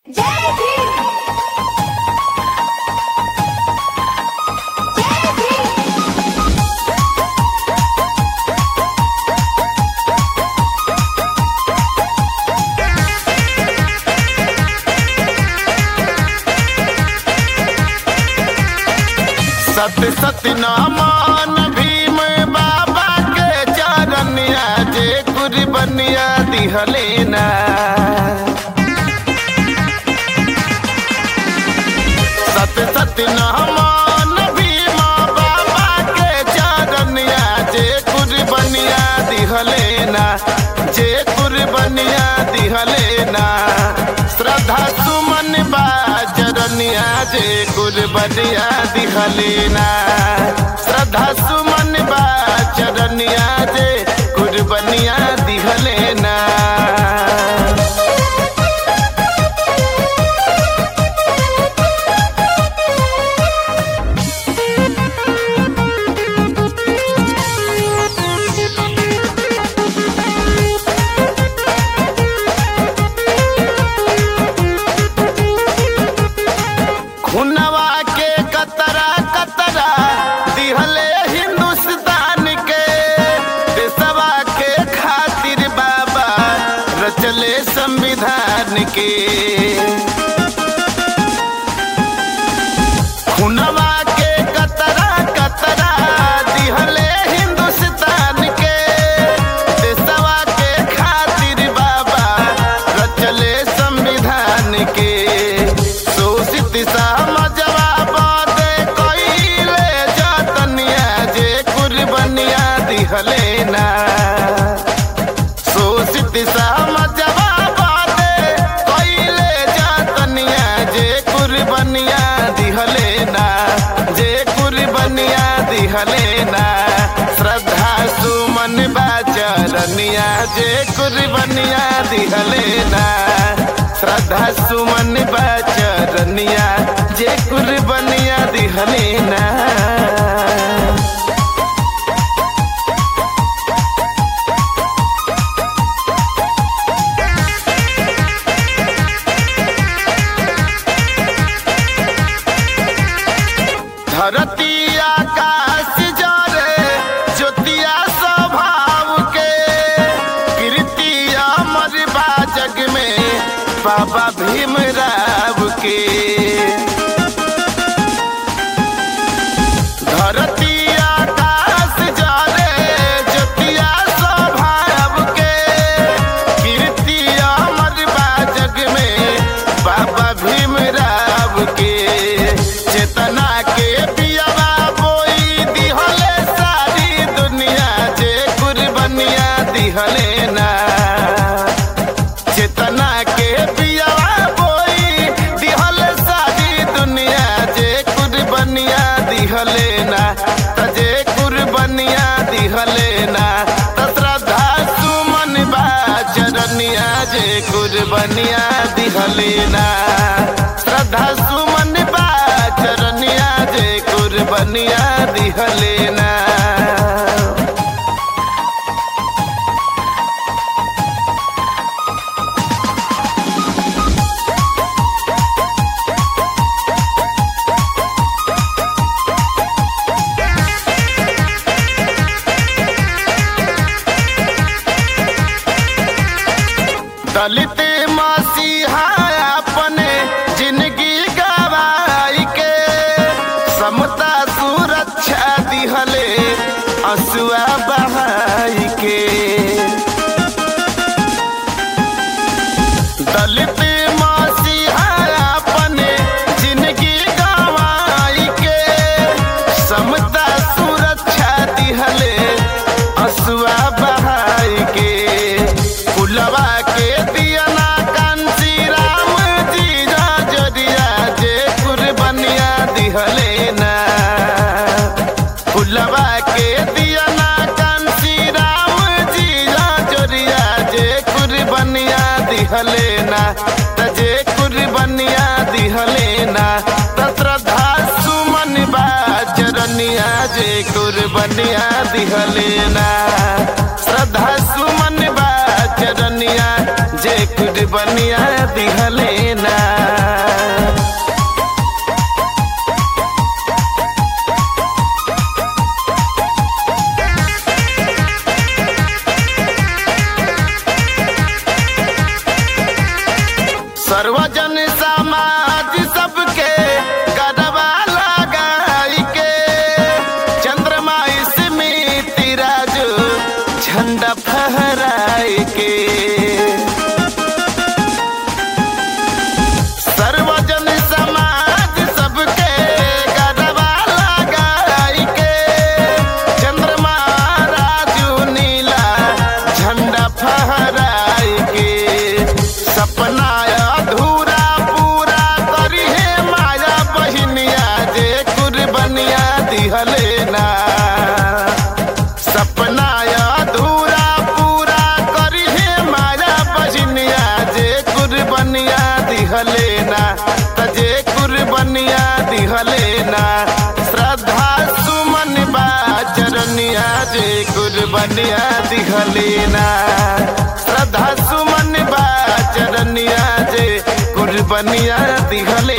जय भीम जय भीम सत्य सत्य नामान भीम बाबा के चरनिया जे गुरु बनिया दिहलेना सत्य सत्य नामान भीम बाबा के चरनिया जे गुरु बनिया दिहलेना जे गुरु बनिया दिहलेना श्रद्धा सुमन बा चरनिया जे गुरु बनिया दिहलेना श्रद्धा सुमन बा चरनिया जे गुरु बनिया दिहलेना खुनवा के कतरा कतरा दिहले हिंदुस्तान के देशवा के खातिर बाबा रचले संविधान के खुनवा के कतरा कतरा दिहले हिंदुस्तान के देशवा के खातिर बाबा रचले संविधान के शोषित समझवा बाते कइले जतनिया जे कुर्बनिया दिहलेना शोषित समझवा बाते कइले जतनिया जे कुर्बनिया दिहलेना जे कुर्बनिया दिहलेना श्रद्धा सुमन बाचरनिया जे कुर्बनिया दिहलेना श्रद्धा सुमन बाचरनिया जे कुर्बनिया दिहलेना धरती आकाश जरे ज्योतिया स्वभाव के कीर्ति अमर बा जग में बाबा भीमराव के धरती आकाश जरे ज्योतिया स्वभाव के कीर्ति अमर बा जग में बाबा भीमराव के चेतना के पियावा बोई दिहले सारी दुनिया जे कुर्बनिया दिहलेना चेतना के पियावा बोई दिहले सारी दुनिया जे कुर्बनिया दिहलेना तजे कुर्बनिया दिहलेना त श्रद्धा सुमन बा चरनिया जे कुर्बनिया दिहलेना श्रद्धा सुमन बा चरनिया जे कुर्बनिया दिहलेना दलित मसीहा अपने जिंदगी गवाई के समता सुरक्षा दिहले असुआ बहाई के दलित मसीहा अपने जिंदगी गवाई के समता सुरक्षा दिहले असुआ बहाई के कुलवा के दियना कांसी राम जी जरिया जे कुर्बनिया दिहलेना कुलवा के दियना कांसी राम जी जरिया जे कुर्बनिया दिहलेना तजे कुर्बनिया दिहलेना त श्रद्धा सुमन बा चरनिया जे कुर्बनिया दिहलेना श्रद्धा सुमन बा चरनिया जे कुर्बनिया दिहलेना सर्वजन समाज सबके गरबा लगाई के चंद्रमा स्मित राजू झंडा फहराई के सर्वजन समाज सबके गरबा लगाई के चंद्रमा राजू नीला झंडा फहराई के सपना अधूरा पूरा करी है माया बहिनिया जे कुर्बनिया दिहले ना सपना अधूरा पूरा करी है माया बहिनिया जे कुर्बनिया दिहले ना तजे कुर्बनिया दिहले ना श्रद्धा सुमन बा चरनिया जे कुर्बनिया दिहले ना श्रद्धा सुमन बा चरनिया जे कुर्बनिया दिहले